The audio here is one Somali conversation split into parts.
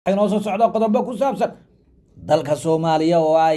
inoo soo socdo qodobo ku saabsan dalka soomaaliya oo ay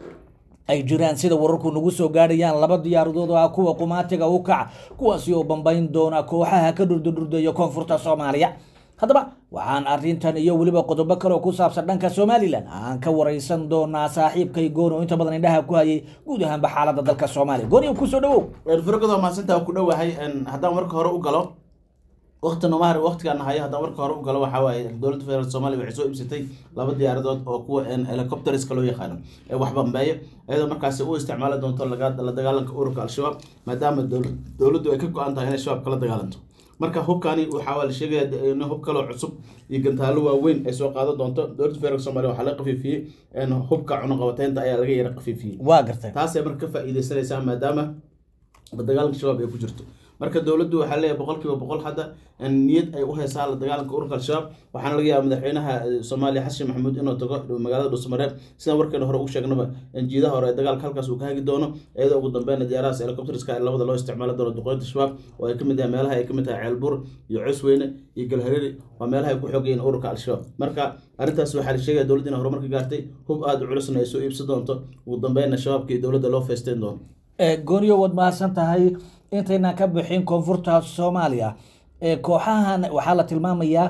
ay jiraan sida wararku nagu soo gaadhayaan laba diyaaradood oo ah kuwa qumaatiga u kaca kuwaasi oo bambayn doona kooxaha ka dhurdurdurdeeya koonfurta soomaaliya haddaba waxaan arintan iyo weliba qodobo kale oo ku saabsan dhanka somalilan aan ka wareysan doonaa saaxiibkay gooni oo inta badan indhaha ku hayay guud ahaanba xaalada dalka soomaaliya gooni kusoo dhawow fargodo maasinta ku dhowahay haddaan marka hore u galo waqti nomahar waqtigaan hayo haddaan marka hore u galo waxaa waaye dowladda federaalk somalia waxay soo iibsatay laba diyaaradood oo kuwa helicopteriska loo yaqaano ee wax bambeeyo iyadoo markaasi u isticmaali doonto la dagaalanka ururka al-shabaab maadaama dowladdu ay ka go-an tahay inay shabaab kala dagaalanto marka hubkani waxaa la sheegaya in hub kaloo cusub iyo gantaalo waaweyn ay soo qaadan doonto dowladda federaalk somalia waxaa laga qafiifiyey hubka cunaqabateynta ayaa laga yara qafiifiyey waa gartay taasay marka ka faa-iideysanaysaa maadaama dagaalanka shabaab ay ku jirto marka dowladdu waxaa leeyahay boqol kiiba boqol hadda niyad ay u haysaa la dagaalanka ururka al-shabaab waxaana laga yaaba madaxweynaha soomaaliya xasan maxamuud inuu tago magaalada dhuusamareeb sidaan warkeena hore ugu sheegnaba jiidaha hore ee dagaalka halkaas uu ka hagi doono iyadoo ugu dambeyn diyaarahaas helicopterska labada loo isticmaali doono duqeynta shabaab oo ay kamid yahay meelaha ay kamid tahay ceelbur iyo cosweyne iyo galhareeri waa meelaha ay ku xoogayeen ururka al-shabaab marka arrintaas waxaa la sheegaya dowladda in horumarka gaartay hub aada u culusna ay soo iibsan doonto ugu dambeynna shabaabka iyo dowladda loo feysteen doono gooniyo waad mahadsan tahay intaynan ka bixin koonfurta soomaaliya kooxahan waxaa la tilmaamayaa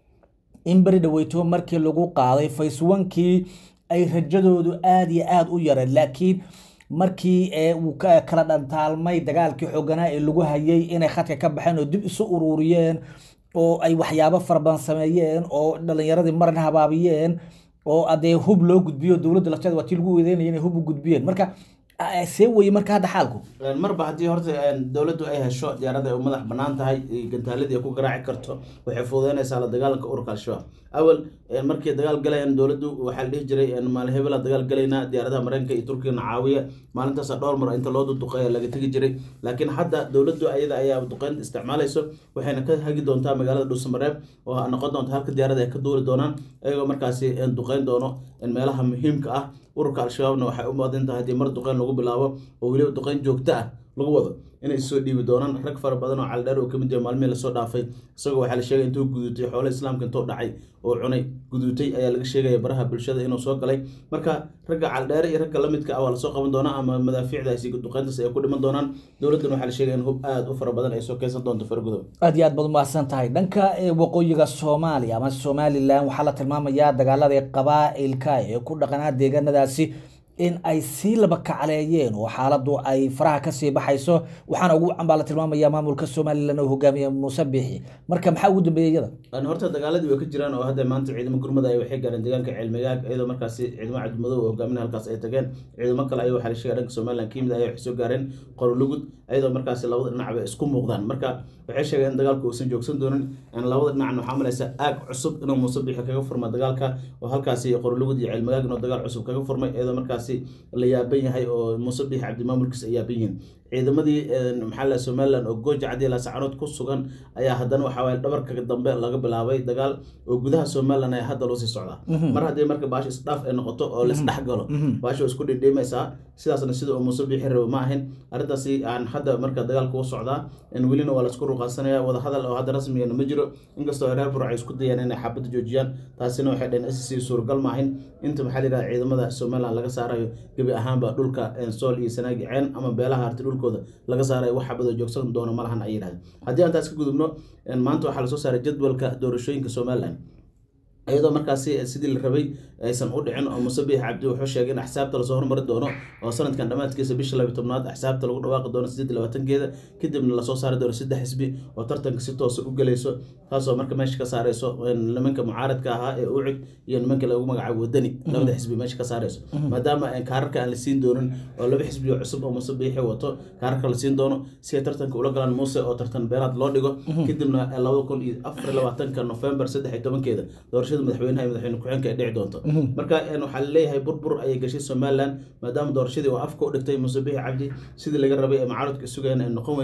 in beri dhaweyto markii lagu qaaday faceonkii ay rajadoodu aada iyo aada u yareen laakiin markii uu kala dhantaalmay dagaalkii xooganaa ee lagu hayay inay khadka ka baxeen oo dib isu ururiyeen oo ay waxyaabo farabadan sameeyeen oo dhalinyaradii maran habaabiyeen oo adee hub loo gudbiyo dowladda lafteeda waa tii lagu weedeynaya inay hub u gudbiyeen marka see weye marka hadda xaalku marba haddii horta dowladdu ay hesho diyaarada ay u madax banaan tahay gantaaladii ay ku garaaci karto waxay fududeynaysaa la dagaalanka ururka al-shabaab awal markii dagaal galayaan dowladdu waxaa la dhihi jiray maalin hebela dagaal galaynaa diyaaradaha mareykanka iyo turkigana caawiya maalintaasa dhowr mar inta loo duqeeya laga tegi jiray laakiin hadda dowladdu ayada ayaa duqeynta isticmaalayso waxayna ka hagi doontaa magaalada dhuusamareeb oo noqon doonta halka diyaarada ay ka duuli doonaan iyagoo markaasi duqeyn doono meelaha muhiimka ah ururka al-shabaabna waxay u muadin tahay haddii mar duqeyn lagu bilaabo oo weliba duqeyn joogto ah lagu wado inay soo dhiibi doonaan rag fara badan oo caldheer oo kamid yahay maalmihii lasoo dhaafay isagoo waxaa la sheegay intuu guduutay xoolaha islaamka intuu dhacay oo cunay guduutay ayaa laga sheegaya baraha bulshada inuu soo galay marka ragga caldheere iyo ragga lamidka ah waa lasoo qaban doonaa ama madaafiicdaasi duqeyntaas ay ku dhiman doonaan dowladdan waxaa la sheegaya in hub aada u fara badan ay soo keensan doonto fargudow aada iyo aad baad umahadsan tahay dhanka waqooyiga soomaaliya ama somalilan waxaa la tilmaamayaa dagaalada qabaa-ilka ee ku dhaqanaa deegaanadaasi in ay sii laba kacleeyeen oo xaaladu ay faraha kasii baxayso waxaana ugu wacan baa la tilmaamaya maamulka somalilan oo hogaamiya muuse biixi marka maxaa ugu dambeeya iyada horta dagaaladii way ka jiraan oo hadda maanta ciidamo gurmada ay waxay gaareen deegaanka ceelmigaag iyadoo markaasi ciidamo cadmadow oo hogaamin halkaas ay tageen ciidamo kale ay waxaa la sheegay dhanka somalilan ka yimid ay waxay soo gaareen qorolugud iyadoo markaasi labada dhinacba isku muuqdaan marka waxay sheegeen in dagaalku uusan joogsan doonin labada dhinacna waxaa malaysa aag cusub inuu muuse biixi kaga furma dagaalka oo halkaasi qorolugud iyo ceelmigaag inuu dagaal cusub kaga furmay iyadoo markaasi la yaaban yahay oo muuse biix cabdimaamulkiisa ay yaaban yihiin ciidamadii maxaa la somalilan oo gooja cadi laasacanood ku sugan ayaa haddana waxaa waye dhabarka dambe laga bilaabay dagaal oo gudaha somalilan ayaa hadda loo sii socdaa mar haddii marka baasha isdhaaf ay noqoto oo laisdhex galo baasha waa isku dhidhiimaysaa sidaasna sida uu muuse biixi rabo ma ahin arrintaasi aan hadda marka dagaalka u socdaa welina waa laisku ruqaasanaya wadahadal oo hadda rasmigana ma jiro inkastoo reer burc ay isku dayaan inay xabadda joojiyaan taasina waxay dhaheen sc suuragal ma ahin inta maxaa la yidhaha ciidamada somalilan laga saarayo gebi ahaanba dhulka sool iyo sanaagi ceen ama beelaha harti dhulkooda laga saaray wax xabadoo joogsan doono malahan ay yidhahdeen haddii aan taas ka gudubno maanta waxaa lasoo saaray jadwalka doorashooyinka somalilan iyadoo markaasi sidii la rabay aysan u dhicin oo muuse biix cabdi wuxuu sheegay in axsaabta lasoo hormari doono oo sanadkan dhammaadkiisa bisha labiy tobnaad axsaabta lagu dhawaaqi doono sideed labaatankeeda kadibna lasoo saari doono saddex xisbi oo tartanka si toosa u gelayso taasoo marka meesha ka saareyso nimanka mucaaradka ahaa ee ucig iyo nimanka lagu magacaabo wadani labada xisbi meesha ka saareyso maadaama kaararka aan la siin doonin oo laba xisbi oo cusub oo muuse biixi wato kaararka la siin doono si ay tartanka ula galaan muuse oo tartan beeraad loo dhigo kadibna labada kun iyo afar labaatanka november saddex iyo tobankeeda doorashada madaxweynaha iyo madaxweyne ku-xeenka ay dhici doonto marka waxaa laleeyahay burbur ayay gashay somalilan maadaama doorashadii oo afka u dhigtay muuse biixi cabdi sidii laga rabay ee mucaaradka sugayeen ay noqon weysay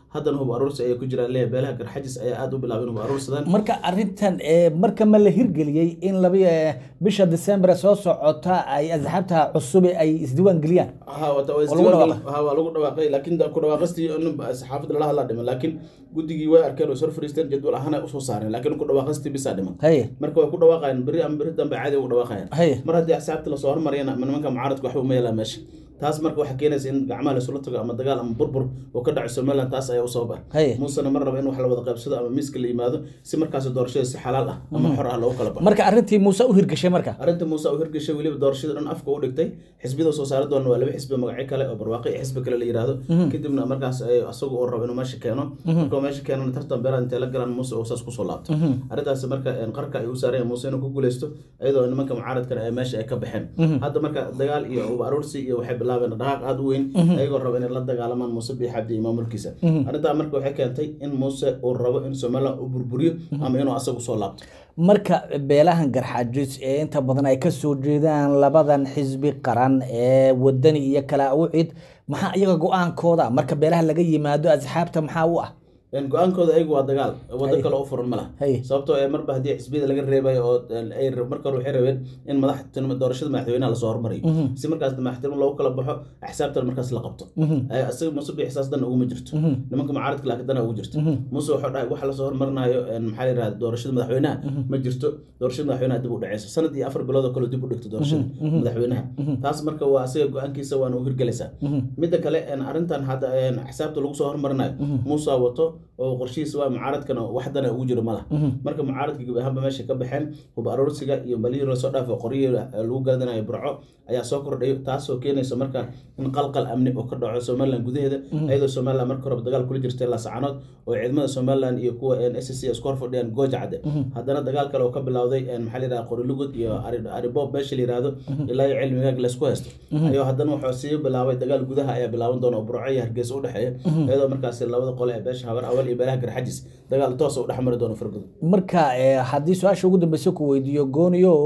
haddana hub aruursi ayay ku jiraan leeyahay beelaha garxajis ayaa aada u bilaabay in hub aruursadaan marka arintan eh, marka ma la hirgeliyey in laba eh, bisha december soo socota ay asxaabta cusub ay isdiiwaan geliyaan ha wata waa Oo lagu isdiiwaan dhawaaqay. ha waa lagu dhawaaqay laakiin da- ku dhawaaqastii nin ba- saxaafadda lala hadlaa dhiman laakiin guddigii way arkeen oo sor fariisteen jadwal ahaan ay usoo saareen laakiin ku dhawaaqastii bisaa dhiman haye marka way ku dhawaaqayaan berri ama berri dambe caadi ugu dhawaaqayaan haye mar haddii axsaabta lasoo hormariyana ama nimanka mucaaradka waxba uma yeelaan meesha taas marka waxay keenaysa in gacmaha laisula tago ama dagaal ama burbur oo ka dhaco somaliland taas ayaa u sabab ah haye muusena mar raba in wax la wada qaybsado ama miiska la yimaado si markaas doorashada si xalaal ah ama xor ah loogu kala baxo marka arrintii muuse u hirgashay marka arrinta muuse u hirgashay weliba doorashada dhan afka u dhigtay xisbiyada soo saari doona waa laba xisbi magacyo kale oo barwaaqi iyo xisbi kale la yiraahdo kadibna markaas ay asagu uu rabo inuu meesha keeno markuu meesha keenana tartan beeraan intay la galaan muuse oo saas kusoo laabto arrintaas marka een, qarka ay u saareen muuse inuu ku guuleysto iyadoo nimanka mucaaradkana ay meesha ay ka baxeen hadda marka dagaal iyo uba aruursi iyo waxay bilaabeen dhaqaaq aada u weyn ayagoo raba inay la dagaalamaan muuse biyo xabdi iyo maamulkiisa arrintaa marka waxay keentay in muuse uu rabo in somaliland u burburiyo ama inuu asagu soo laabto marka beelahan garxajis ee inta badan ay ka soo jeedaan labadan xisbi qaran ee wadani iyo kala awcid maxaa iyaga go-aankooda marka beelaha laga yimaado asxaabta maxaa u ah Een, go-aankooda ayagu waa dagaal wado Hay. kale u furan ma laha Hay. sababtoo ee marba haddii xisbiyada laga reebayo oo een, ay marka hore waxay rabeen in madaxtinimo doorashada madaxweynaha lasoo hormariyo si markaas madaxtinimo loogu kala baxo axsaabtan markaas la qabto Ay, asaga muuse bi xisaas dan uguma jirto nimanka mucaaradka laakiin dana ugu jirto muuse wuxuu dhahay waxa lasoo hormarinayo een, maxaa la yirahda doorashada madaxweynaha ma jirto doorashada madaxweynaha dib u dhaceyso sanad iyo afar bilood oo kale dib u dhigto doorashada madaxweynaha taas marka waa asaga go-aankiisa waana u hirgelaysaa midda kale een, arrintan hadda een, axsaabta lagu soo hormarinayo muuse wato oo qorshihiisa waa mucaaradkana waxdana ugu jiro malaha marka mucaaradka gebi ahaanba meesha ka baxeen hub aroorsiga iyo balihii lasoo dhaafo qoryihii lagu gaadanayo burco ayaa soo kordhayo taasoo keenaysa marka in qalqal amni oo ka dhaco somaliland gudaheeda iyadoo somaliland marka horeba dagaal kula jirtay laascanood oo ciidamada somaliland iyo kuwa s c isku horfadhiyaan gooja cadde haddana dagaal kale oo ka bilowday een, maxaa la yidhaha qorilugud iyo Ari- aribob meesha la yidhaahdo ilaa iyo cilmigaag laysku haysto ayuu haddana wuxuu sii bilaabay dagaal gudaha ayaa bilaaban doona oo burco iyo hargeysa u dhexeeya iyadoo markaasi labada qole ee beesha habar awal iyo beelaha garxajis dagaal toos u dhexmari doono fargudo marka eh, haddii su-aasha ugu dambeysa ku weydiiyo gooniyow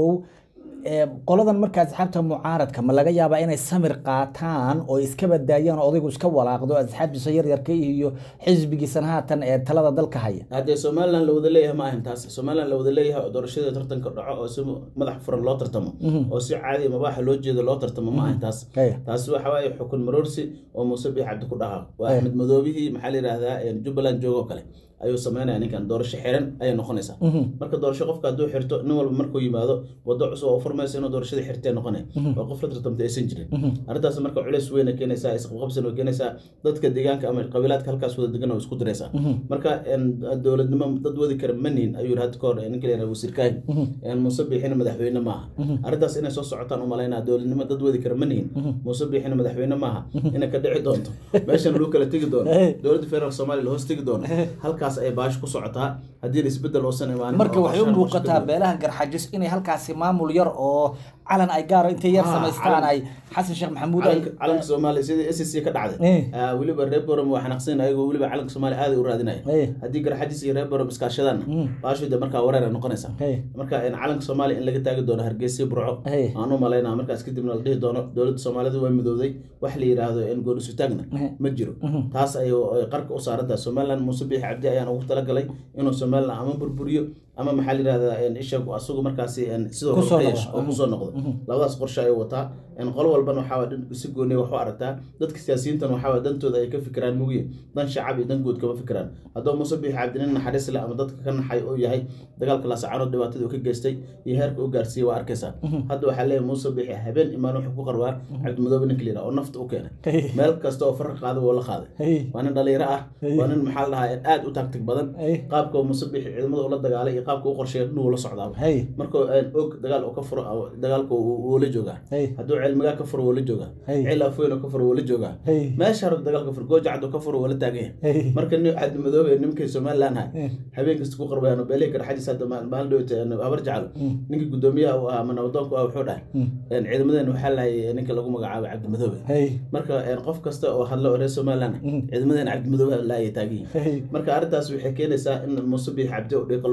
eh, qoladan marka asxaabta mucaaradka ma laga yaabaa inay samir qaataan oo iska badaayaan oo odaygu iska walaaqdo asxaabtiisa yaryarka iyo xisbigiisana haatan ee talada dalka haya haddee somaliland la wada leeyahay ma ahan taas somaliland la wada leeyahay oo doorashada tartanka dhaco oo si madax furan loo tartamo oo si caadi mabaaxa loo jeedo loo tartamo ma ahan taas Hey. taasi waxa waaye xukun maroorsi oo muuse biix cabdi ku dhaqaaq waa Hey. axmed madoobihii maxaa la yidhahdaa een, jubbaland joogo kale ayuu sameynaya ninkan doorasho xiran ayay noqonaysaa marka doorasho qofka hadduu xirto nin walba markuu yimaado wado cusub oo u furmaysa inuu doorashada xirtee noqonaya oo qof la tartamta aysan jirin arrintaas marka culeys weyn ay keenaysaa isqabqabsan oo keenaysaa dadka deegaanka ama qabiilaadka halkaas wada degan oo isku diraysaa marka een, dowladnimo dad wadi kara ma nihin ayuu yidhi hadda kahor ee, ninka la yidhahda wasiir kaahin een, muuse biixina madaxweyne maaha arrintaas inay soo socotaan u malaynaa dowladnimo dad wadi kara ma nihin muuse biixina madaxweyne maaha inay ka dhici doonto meeshan lagu kala tegi doono dowladda federaalk soomaaliya la hoos tegi doono halkaas ay baash ku socotaa haddii isbedel uusan imaanin marka oo waxay u qorshahan muuqataa qorshe beelaha garxajis inay halkaasi maamul yar oo calan ay gaaro intay yar Ah, samaystaan calan. ay xasan sheekh maxamuud ay calanka calanka soomaaliya sidii s c ka dhacday Eh. Ah, weliba reer borom waa xanaqsan ayagoo weliba calanka soomaaliya aad ay u raadinaya Eh. haddii garxajis iyo reer borom iskaashadaanna baashu de markaa wareer ay noqonaysaa Eh. marka in calanka soomaaliya in laga taagi doono hargeysa burco Eh. aan u malaynaa markaas kadibna la dhihi doono dowladda soomaalida waa midowday wax la yidhaahdo in goonisutaagna ma jiro taas ay ay qarka u saarantahay somaliland muuse biix cabdi ayaan ugu talagalay inuu somaliland ama burburiyo ama maxaa la yidhahdaa in isha asagu markaasi in sidoo kale Kusoo ka noqdo. yeesho oo kusoo noqdo labadaas qorshe ayuu wataa in qolo walbana waxaa waa dhan si gooniya wax u aragtaa dadka siyaasiyiintan waxaa waa dantooda ay ka fikiraan mugiye dan shacab iyo dan guud kama fikiraan hadduu muuse biix cabdi nin naxariis leh ama dadka ka naxay uu yahay dagaalka laasacanood dhibaatada uu ka geystay iyo heerka u gaarsiiyey waa arkaysaa hadda waxaa leeyahay muuse biixi habeen imaan wuxuu ku qarwaa cabdimadoobe ninka la yidhaha oo nafta u keenay Hey. meel kasta oo farqa qaada wuu la qaaday Hey. waa nin dhalinyaro ah waa nin maxaa la dhahaa aad u taagtig badan Hey. qaabka uu muuse biixi ciidamada ula dagaalay iyo qaabka u qorsheeya dhan wuu la socdaa Hey. markuu een, og dagaal uu ka furo oo dagaalka wuu wuu la joogaa Hey. hadduu cilmigaa ka furo wuu la joogaa Hey. cil afweyn oo ka furo wuu la joogaa Hey. meesha hore dagaalka furo gooja cad oo ka furo wuu la taagan yahay Hey. marka nin cabdi madoobe ee nimankii somaliland ahay habeen kasta ku qarbayaan oo beelihii garxajis hadda maal- maalin dhowta habar jeclo ninkii guddoomiyaha uu ahaa ama nabadoonku ah wuxuu dhahay een, ciidamadeena waxaa lahayay ninka lagu magacaabay cabdi madoobe Hey. marka een, qof kasta oo hadlo oo reer somaliland ciidamadeena cabdi madoobe laayay taagan yihiin Hey. marka arrintaas waxay keenaysaa in muuse biix cabdi oo dhiiqa lugaha la galo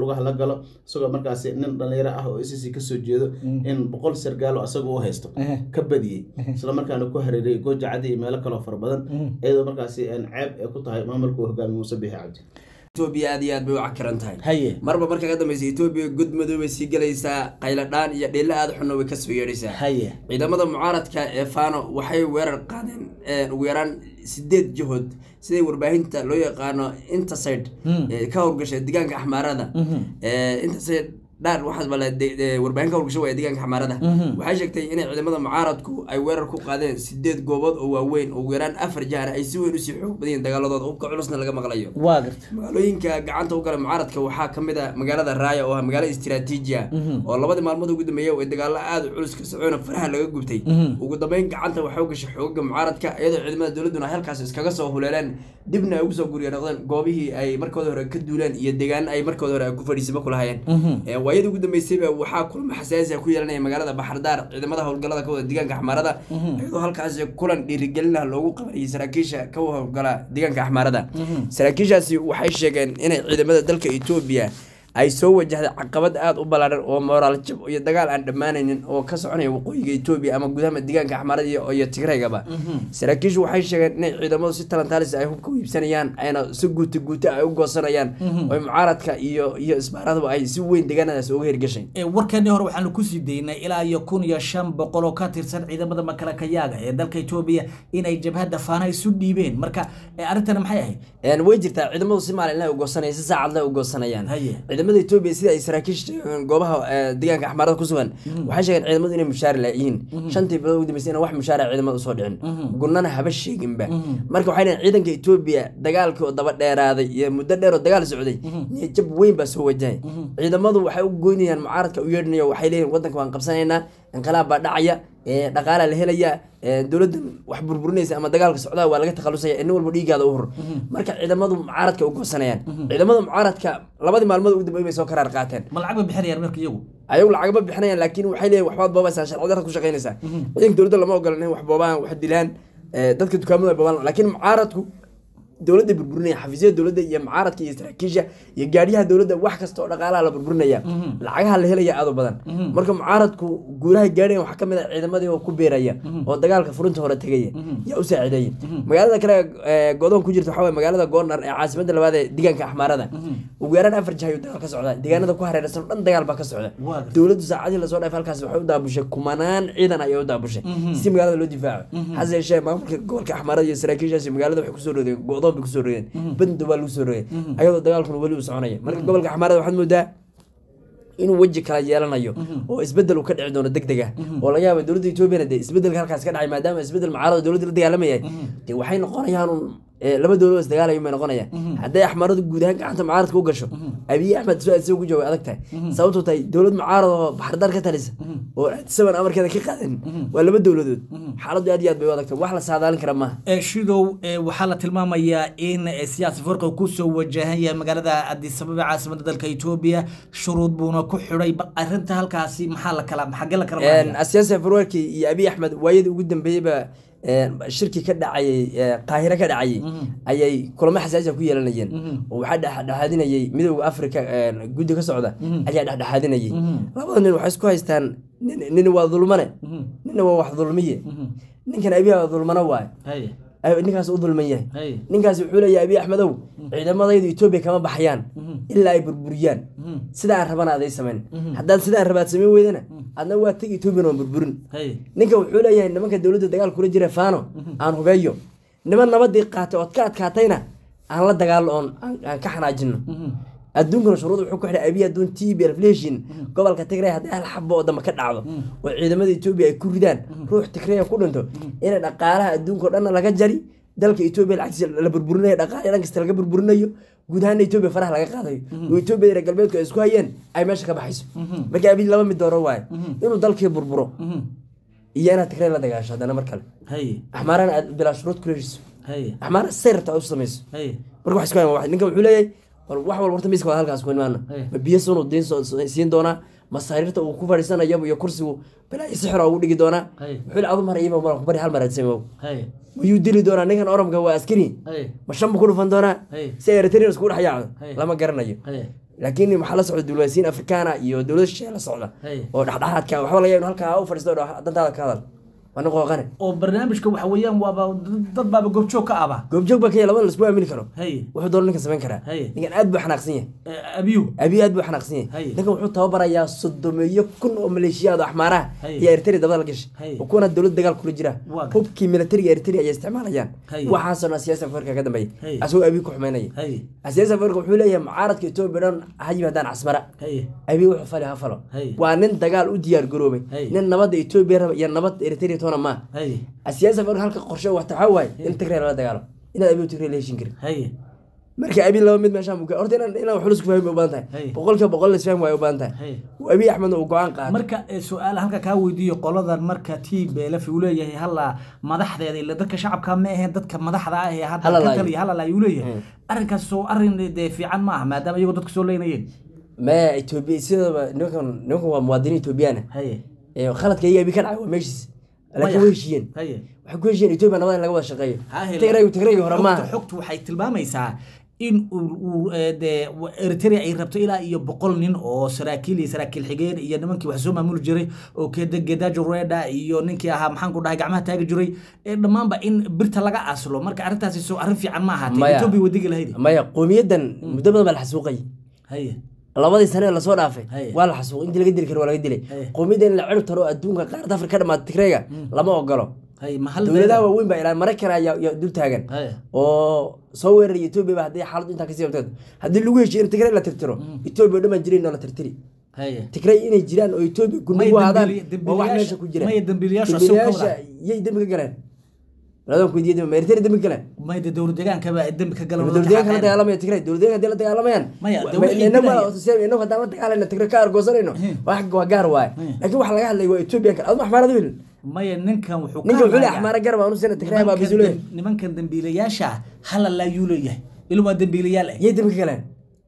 galo isagoo markaasi nin dhalinyaro ah oo icc kasoo jeedo in boqol sargaal oo asaga u haysto Ehe. ka badiyey isla markaana ku hareerayay gooja caddi iyo meelo kaloo fara badan iyadoo markaasi een, ceeb ay ku tahay maamulka uu hogaamiye muuse biixi cabdi etoobiya aad iyo aad bay u cakiran tahay haye marba marka ka dambeysa etoobiya gudmudug bay sii gelaysaa qayladhaan iyo dhiilo aada xunna way kasoo yeedhaysaa haye ciidamada mucaaradka ee fano waxay weerar qaadeen ee, ugu yaraan sideed jihood siday warbaahinta loo yaqaano intersid ee ka howlgasha deegaanka axmaarada Ee, intersid dhaar waxaas bale de- de- warbaahin ka howlgasha waaya deegaanka axmaarada waxay sheegtay inay ciidamada mucaaradku ay weerar ku qaadeen sideed goobood oo waaweyn oo ugu yaraan afar jahar ay si weyn usii xoog badiyeen dagaaladooda hubka culusna laga maqlayo waa garta magaalooyinka gacanta u gala mucaaradka waxaa ka mid a magaalada raaya oo ah magaalo istiraatiiji ah oo labadii maalmood ugu dambeeyay oo dagaalo aada u culus ka socoona faraha laga gubtay ugu dambeyn gacanta waxaa u gashay xoogaga mucaaradka iyadoo ciidamada dowladuna ay halkaas iskaga soo huleeleen dibna ay ugu soo guriya noqdeen goobihii ay markooda hore ka duuleen iyo deegaan ay markooda hore ay ku fadhiisimo ku lahayeen Ee, waayadii ugu dambeysayba waxaa kulmo xasaasi ah ku yeelanaya magaalada baxardaar ciidamada howlgalada ka wada deegaanka axmaarada iyadoo halkaas kulan dhiirigelin ah loogu qabanayay saraakiisha ka howlgala deegaanka axmaarada saraakiishaasi waxay sheegeen inay ciidamada dalka etoobiya ay soo wajahday caqabad aada u ballaaran oo moraal jab iyo dagaal aan dhammaanaynin oo ka soconaya waqooyiga etoobiya ama gudaha deegaanka axmaarada iyo iyo tigreegaba saraakiishu waxay sheegeen inay ciidamadu si talantaalis ay hubka u iibsanayaan ayna si guuta guuta ay u goosanayaan oo mucaaradka iyo iyo isbaaradaba ay si weyn deegaanadaas uga hirgashay Ee, warkeennii hore waxaanu kusii daynay ilaa iyo kun iyo shan boqol oo ka tirsan ciidamada makalakayaaga ee dalka etoobiya inay jabhadda faana isu dhiibeen marka ee, arrintani maxay ahayd Een, way jirtaa ciidamadu si maalinle u goosanaya si saacadle u goosanayaan Haye. ciidamada etoobiya sida ay saraakiisha sheegeen goobaha eh, deegaanka axmaarada ku sugan waxay sheegeen ciidamadu inay mushaar laayihiin shantii bilood ugu dambeysay inaan wax mushaara ciidamada usoo dhicin gunnana haba sheeginba marka waxay dhaheen ciidanka etoobiya dagaalkii oo daba dheeraaday iyo muddo dheer oo dagaal socday niyo jab weyn baa soo wajahay ciidamadu waxay u goynayaan mucaaradka u yeedhinayo waxay leeyihin wadanka waan qabsanaynaa inqilaab baa dhacaya ee, dhaqaalaa la helaya ee, dowladdan wax burburinaysa ama dagaalka socdaa waa laga takhalusaya in walba dhiigaada u hor marka ciidamadu mucaaradka u goosanayaan ciidamada mucaaradka labadii maalmood ugu dambeeyay bay soo karaar qaateen ma lacag bay bixinayaan marka iyagu ayagu lacagma bixinayaan laakiin waxay leeyihin waxbaad boobaysaa sharci darrad ku shaqaynaysaa ciidanka dowladda lama ogola in wax boobaan wax dilaan ee, dadka dukaamada ay boobaan laakiin mucaaradku dowladda burburinaya xafiisyada dowladda iyo mucaaradka iyo saraakiisha iyo gaadhiyaha dowladda wax kasta oo dhaqaalaha la burburinaya lacagaha la helaya aad u badan marka mucaaradku guulaha gaadhayan waxaa kamid ah ciidamadii oo ku beeraya oo dagaalka furinta hore tegaya yaa u saacideeya magaalada kale ee godoon ku jirta waxaa waye magaalada goornar ee caasimada labaad ee deegaanka axmaarada ugu yaraan afar jah ayuu dagaal ka socdaa deegaanada ku hareeraysan oo dhan dagaal baa ka socda Waa gartay. dowladdu saacadii lasoo dhaafay halkaas waxay u daabushay kumanaan ciidan ayay u daabushay si magaalada loo difaaco hase yeeshee maamulka gobolka axmaarada iyo saraakiishaasi magaalada waxay kusoo rodeen go'doon bay kusoo rodeen bando baa lagu soo rogay ayadoo dagaalkuna weli uu soconaya marka gobolka axmaarada waxaad moodaa inuu weji kala yeelanayo oo isbedel uu ka dhici doono deg deg ah oo laga yaaba dowladda etoobiyana dee isbedelka halkaas ka dhacay maadaama isbedel mucaarada dowladda la dagaalamayay dee waxay noqonayaan un ee, laba dowlad oo isdagaalayo may noqonayaan hadday axmaaradu guud ahaan gacanta mucaaradka u gasho abiy axmed su aad ku jooga adag tahay sababtoo tahay dowlad mucaarad oo baxardar ka talisa oo saban amarkeeda ka qaadan waa laba dowladood xaaladdu aad iyo aad bay u adag tahay wax la saadaalin kara maaha Ee, shidow ee, waxaa la tilmaamayaa in ee, siyaasi farqi uu kusoo wajahan yahay magaalada addis ababa caasimada dalka etoobiya shuruud buuna ku xidhay bal arrinta halkaasi maxaa la kala xagee la kala maraya? asiyaasi afurwerki iyo abiy axmed waayadii ugu dambeeyeyba een, shirki ka dhacayay ee, qaahiro ka dhacayay ayay kulamo xasaasi ah ku yeelanayeen oo waxaa dhexdhexaadinayay midowda africa een, guddi ka socda ayaa dhexdhexaadinayay labada nin waxay isku haystaan nin- nin waa dulmane ninna waa wax dulmiye ninkan abiy waa dulmano waaye Haye, ay- ninkaas u dulman yahay haye. ninkaas wuxuu leeyahay abiy axmedow ciidamadaydu etoobiya kama baxayaan ilaa ay burburiyaan sida aan rabana aday samayn haddaad sidaan rabaad samayn weydana adna waa teg etoobiyana waan burburin Haye. ninka wuxuu leeyahay nimanka dowladda dagaal kula jira fano aan hubeeyo niman nabadii qaatay ood ka adkaatayna aan la dagaalo oon aan aan ka xanaajino adduunkana shuruud wuxuu ku xidhay abiy adduun t b reflation gobolka tigray haddii hal xabo oo dambe ka dhacdo oo ciidamada etoobiya ay ku ridaan ruux tigraya ku dhinto ina dhaqaalaha adduunka oo dhanna laga jari dalka etoobiya lacagtiisa la burburinayo dhaqaale dhan kasta laga burburinayo guud ahaan etoobiya faraha laga qaadayo oo etoobiya reer galbeedku ay isku hayeen ay meesha ka baxayso marka abiy laba mid dooro waaye inuu dalkii burburo iyo inaad tigray la dagaasho haddana mar kale Haye, axmaarana aad bilaa shuruud ku heshiiso haye, axmaara say rabta aad u samayso haye. marka wax isku hayn waa wax. ninka wuxuu leeyahay war wax walba horta miiska waa halkaas ku imaana Hey. ma biyo sunuu diin soo- soo- siin doonaa ma sariirta uu ku fadhiisanayo iyo kursigu bilaa sixira ugu dhigi doonaa Hey. wuxuu le adu mar iima mar ku bari hal mar adsamo Haye, mayuu dili doonaa ninkan oromka waa askari haye, ma shan buu ku dhufan doonaa Hey. si eritrean iskugu dhex yaacdo Hey. lama garanayo haye. laakiin waxaa la socda diblomaasiyiin afrikaana iyo dowlada shisheeye la socda Hey. oo dhexdhexaadka waxba laga yaabo halkaa u fadhiisto oo dhaho, dantaada ka hadal waa nin qooqane oo barnaamijka waxa weeyaan waaba dad baaba goobjoog ka aba goobjoog baa kaya labada lasku aamini karo hay wuxuu doona ninkan samayn karaa Hey. ninkan aad buu xanaaqsan yahay Eh, abiyu abiy aad buu xanaaqsan yahay Hey. ninkan wuxuu tababarayaa sodomeeyo kun oo maleeshiyaad oo axmaaraha Hey. iyo eritrea dabada la gashay Hey. oo kuwana dowlad dagaal kula jira Waa gartay. hubkii militariga eritrea ayay isticmaalayaan Hey. waxaasoo dhan siyaasa afrika ka dambeeya Hey. asagoo abiy ku xumeynaya hay siyaasa afrika wuxuu leeyahay mucaaradka etoobiya dhan ha yimaadaan casmara hay abiy wuxuu fali ha falo Hey. waa nin dagaal u diyaar garoobay Hey. nin nabadda etoobiya raba iyo nabad eritrea toona maa hay siyaasa afrika halka qorshe waxta waxaa waaye in tigray lala dagaalo inaad abiy tigray la heshin karin hay marka abiy laba mid meeshaan buu ka horta inaan inaan wax lusku fahmi u baahan Hey. tahay boqolkiiba boqol la isfahmi waayo u baahan tahay Hey. abiy axmedna uu go-aan qaatay marka eh, su-aal halka kaa weydiiyo qoladan marka t belf uu leeyahay hala madaxdeeda ila dadka shacabka ma aheen dadka madaxda ah ee hadda Hala ka laayo. taliya hala laayo uu leeyahay arrinkaas soo arrin dee fiican ma aha maadaama iyagoo dadka soo leynayeen maya etoobiya sidaba nimankan nimankan waa muwaadiniin etoobiyaan haye ee khaladka iyaga abiy ka dhacay waa meeshiis laakiin way heshiiyeen haye waxay ku heshiiyeen etoobiya nabada in laga wada shaqeeyo Ha hele. tigraygu tigraygi hore Xogta- maaha xogtu waxay tilmaamaysaa in uu- uu eh, dee wa- eritrea ay rabto ilaa iyo boqol nin oo saraakiil iyo saraakiil xigeen iyo nimankii wax soo maamuli jiray oo keda gedajo reda iyo ninkii ahaa maxaan ku dhahay gacmaha taagi jiray ee dhammaanba in birta laga aslo marka arrintaasi soo arrin fiican ma ahaatee Maya. etoobiya wadigi lahayd maya qowmiyadan muddo badan baa la xasuuqay haye labadii sane ee lasoo dhaafay Hey. waa la xasuuqay intii laga dili karo waa laga dilay Hey. qowmiyadda in la cirib taro adduunka qaarada afrika ka dhamaata tigrayga lama ogolo haye mahal dowladaha waaweyn baa ilaa maraykan ayaa ayaa dul taagan haye oo soo weeraraya etoobiya ba haddii xaaladu intaa kasii qabteed haddii lagu heshiyo in tigray la tirtiro etoobiya oo dhan baan jirayn oo la tirtiri haye tigray inay jiraan oo etoobiya May gundhigu ahaadaan dembili- waa wax dembiliyaasha- meesha ku jira may dembiliyaasha asoo ka dembiliyaasha wada. yay dembi ka galeen labadan ku weydiiyay ma eritrea dembi ka galeen mayda dowlad deegaankaba dembi ka galan dowladdeeganka la dagaalamaya tigray dowladdeeganka hadii la dagaalamayaan Maya, wa- de ma- wixii inagu dilaya. waa- inagu haddaan la dagaalayno tigray ka argoosanayno wax waa gaar waaye laakiin waxa laga hadlaya waa etoobiya kale aduma axmaarad wiil maya ninkan wuxuu ka ninka wuxuu leeyahay hadlayaa- axmaara garab aanu sina tigray baa nimankan bisuleey dem- nimankan dembiilayaasha hala laayuu leeyahay ila waa dembiilayaal eh yay dembi ka galeen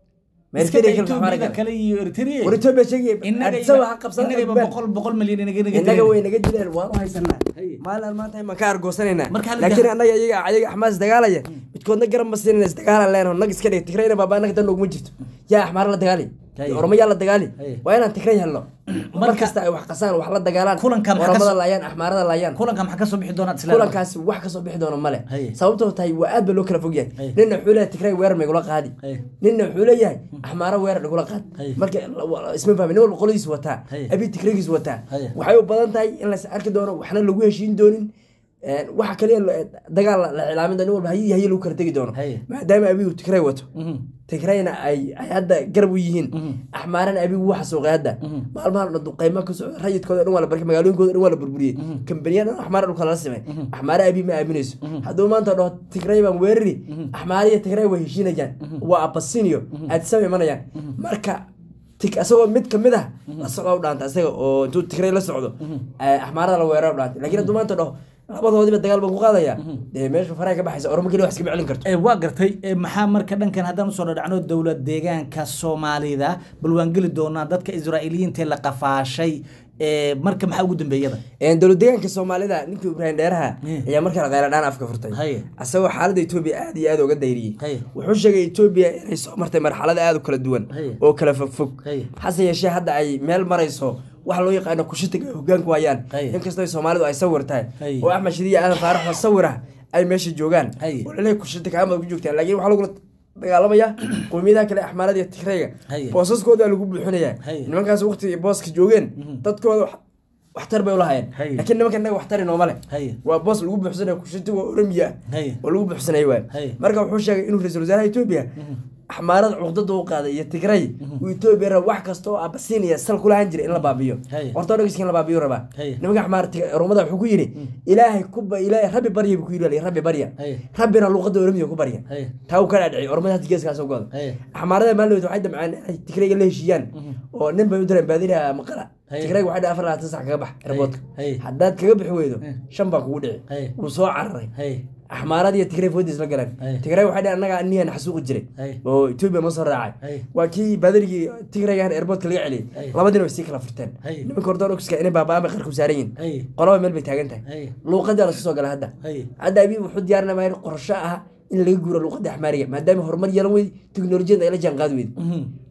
ma iska eritrea daa kale axmaara Ethiopia galeen kale iyo Eritrea war etoobiya sheegay innaga adisa waxa qabsan innagaba boqol boqol milyan inaga inaga innaga dileen. way naga dileen waan u haysanaa Haye. maalin maanta ma ka argoosanaynaa Marka hal laakiin dah- annaga iyaga ayaga axmaas dagaalaya midkoodna garan ma siinayna isdagaalan leenaho nag iska dhig tigrayna baaba annaga dan noguma jirto yaa axmaara la dagaali Haye. oroma yaa la dagaali Haye. waa inaan tigray helno mar Marka- kasta ay wax qasaan wax la dagaalaan Kulanka maxaa ka oromada soo- laayaan axmaarada laayaan kulanka maxaa ka soo bixi doonaa islaam kulankaasi wax kasoo bixi doono male Haye. sababtoo tahay waa aad ba loo kala fog yahay Haye. ninna wuxuu leeyahay tigray weerar maygula qaadi Haye. ninna wuxuu leeyahay axmaaro weerar dhigula qaad Haye. marka la- wa- isma fahmi nin walba qoladiis wataa Haye. abi tigraygiis wataa Haye. waxay u badan tahay in las arki doono waxna lagu heshiin doonin Een, waxa kaliya la- dagaal la- la cilaamin doono nin walba hayi hayi lagu kala tegi doono Haye. maadaama abi uu tigray wato Mhm. tigrayna ay ay hadda garab u yihiin axmaarana abi wuu xasuuqay hadda maalmahan dhan duqeymo ka socda rayidkooda dhan waa la barkay magaalooyinkooda dhan waa la burburiyey kambaniya dhan axmaara dhulka lala simay axmaare abi ma aaminayso hadduu maanta dhaho tigray baan weerari axmaare iyo tigray way heshiinayaan waa abasinio aadisaba imanayaan marka tig asagoo mid kamid ah la socda u dhaanta isaga oo intuu tigray la socdo eh, axmaarada la weerara u dhaantay laakiin hadduu maanta dhaho labadoodiba dagaal baan ku qaadaya dee meesha faraha ka baxaysa ormo keliya wax iskama celin karto Eh, waa gartay Eh, maxaa marka dhankan haddaan usoo dhadhacno dowlad deegaanka soomaalida bal waan geli doonaa dadka israa'iiliyiinta ee la qafaashay Eh, marka maxaa ugu dambeeyada Een, dowlad deegaanka soomaalida ninkii ibraahim dheeraha Mm. ayaa markale kheyradhaan afka furtay Haye. asagoo xaaladda etoobiya aad iyo aad uga dayriyey Haye. wuxuu sheegay etoobiya inay soo martay marxalad aad u kala duwan Haye. oo kala fogfog Haye. hase yeeshee hadda ay meel marayso wax loo yaqaano kushitiga ay hogaanku hayaan Haye. inkastoo soomaalidu ay sawir tahay Haye. oo axmed shidiya aadan faarax oo sawir ah ay meesha joogaan Haye. oo laleeyahay kushitika amad ku joogtaan laakiin waxaa lagula dagaalamaya qowmiyadaha kale axmaarada iyo tigrayga Haye. boosaskooda lagu buuxinayaa Haye. nimankaas waqti booska joogeen dadkooda wax- waxtar bay ulahayeen Haye. laakiin nimanka inaga waxtari nooma leh Haye. waa boos lagu buuxsanaya kushiti waa oromiya Haye. oo lagu buuxsanaya waay Haye. marka wuxuu sheegay inuu ra-iisul wasaaraha etoobiya axmaarada cuqdada u qaaday iyo tigray uu etoobiya raba wax kasta oo abasiiniya sal kulahan jiray in la baabiyo Haye. ortodogska in la baabiyo rabaa Haye. nimanka axmaar oromada wuxuu ku yidhi ilaahay kuba ilaahay rabbi barya buu ku yidhi rabbi barya Haye. rabbina luqada oromiya ku barya Haye. taa uu ka dhaadhiciy oromada hadda geeskaas u goda Haye. axmaarada maalin waxay damceen inay tigrayga la heshiiyaan oo nin bay u direen baadina maqala Haye. tigrayga waxay dhahay afar labaatan sac kaga bax airportka Haye. haddaad kaga bixi weydo Haye. shan baa kugu dhici Haye. wuu soo cararay Haye. axmaarad iyo tigray foodiis la galeen Haye. tigray waxay dhahay annaga aniyan xasuuqi jiray Haye. oo etoobiya ma soo raacay Haye. waa kii baadarigii tigrayga airportka laga celiyey Haye. labadina way sii kala furteen Haye. nimanka ortodokska inay baaba'aan bay qarku saaran yihin Haye. qolaba meel bay taagan tahay Haye. luuqadaa lasu soo gala hadda Haye. hadda abiy wuxuu diyaarinaya in qorsho ah in laga guuro luuqada axmaariga maadaama horumar yeelan weydi teknolojiyada ay la jaan qaadi weydi Mhm.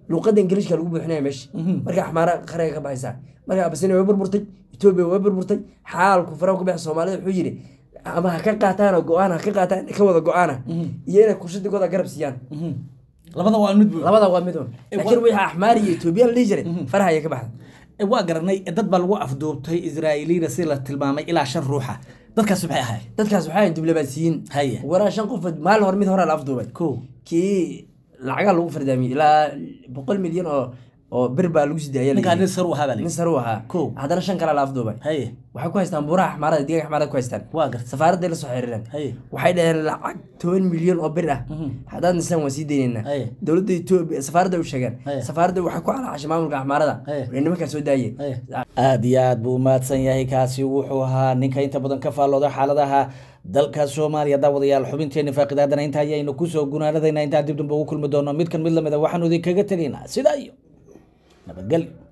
luuqada ingiliishka lagu buuxinaya meesha marka axmaara qariga ka baxaysaa marka abasinia way burburtay etoobiya way burburtay xaalku faraha ku baxay soomaalida wuxuu yidhi ama ha ka qaataan oo go-aan ha ka qaataan ka wada go-aana iyo inay kurshadigooda garab siiyaan labada waa mid buux labada waa mid un laakiin wixii axmaar iyo etoobiya la dhihi jiray faraha ayay ka baxda waa garanay dad baa lagu afduubtay israa'iiliina si la tilmaamay ilaa shan ruuxa dadkaas maxay ahayd dadkaas waxaa ahayn diblomaasiyiin Haye. waraa shan qofood maalin hore mid hore la afduubay ko kii lacagaa lagu fardaamiyey ilaa boqol milyan oo oo bir baa lagu sii daaya ninkaa nin sar u ahaa baa nin layidhi sare u ahaa Kow. haddana shan kale la afduubay haye waxay ku haystaan buuraha axmaarada digaga axmaarada ku haystaan waa gartay safaaradday la soo xiriireen Haye. waxay dhaheen lacag toban milyan oo bir ah haddaad nisaan waan sii daynaynaa Haye. dowladda etoobiya safaaradda u sheegeen Haye. safaaradda waxay ku calaacashay maamulka axmaarada Haye. ee nimankaa soo daayeen aada iyo aad buu umahadsan yahay kaasi wuxuu ahaa ninka inta badan ka faallooda xaaladaha dalka soomaaliya daawadayaal xubinteeni faaqidaadana inta ayaynu kusoo gunaanadayna intaan dib dambe ugu kulmi doono midkan mid lamid a waxaanu idinkaga tegaynaa sidaa iyo nabadgelyo